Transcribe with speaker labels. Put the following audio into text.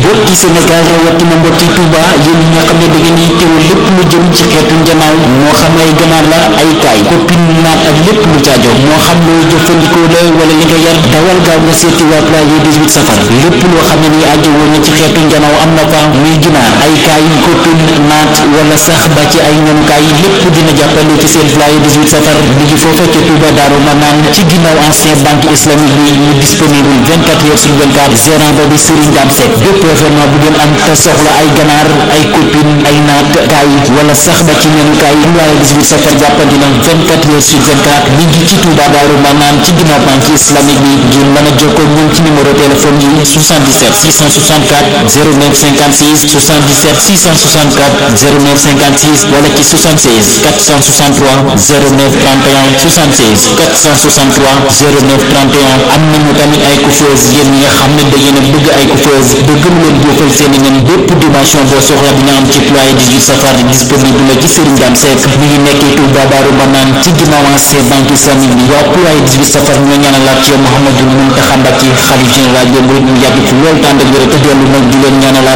Speaker 1: mbokki Sénégal rawatina mbokki Touba yéen ñi nga xam ne da ngeen yittewoo lépp lu jëm ci xeetu njanaaw moo xam ay ganaar la ay kaay koppin naat ak lépp lu caajo moo xam loo jëfandikoo la wala li nga yar dawal gaaw nga seeti waa Pulaye 18 safar lépp loo xam ne ni aajo woon na ci xeetu njanaaw am na fa muy ginaar ay kaay koppin naat wala sax ba ci ay ñoomkaay lépp dina jàppale ci seen Pulaye 18 safar mi ngi foofa ca Touba Daaru Manaan ci ginnaaw ancien banque islamique bi mu disponible 24 heures sur 24 gérant ba di Serigne Dame Seck bépp événement bu ngeen am te soxla ay ganaar ay copine ay naat kaay wala sax ba ci ñenu kaay Pulaye 18 safar jàppandi na 24 heures sur 24 mi ngi ci Touba Daaru Manaan ci ginnaaw banque islamique bi ngeen mën a jokkoo ñun ci numéro téléphone yi 77 664 09 56 77 664 09 56 wala ci 76 463 09 31 76 463 09 31 am nañu tamit ay coiffeuse yéen ñi nga xam ne da ngeen a bëgg ay coiffeuse bëgg lu leen boofal seen i nen bépp dimension boo soxla dina am ci Pulaye 18 safar disponible la ci Serigne Dame Seck mi ngi nekkee Touba Daaru Manaan ci ginnaaw ancien banque islamique bi waa Pulaye 18 safar ñoo ñaanalaat ci yow Mouhamadou Mountakha Mbacké xalif général des mourides mu yàgg fi loolu tànd ak wér te dellu nag di leen ñaanalaat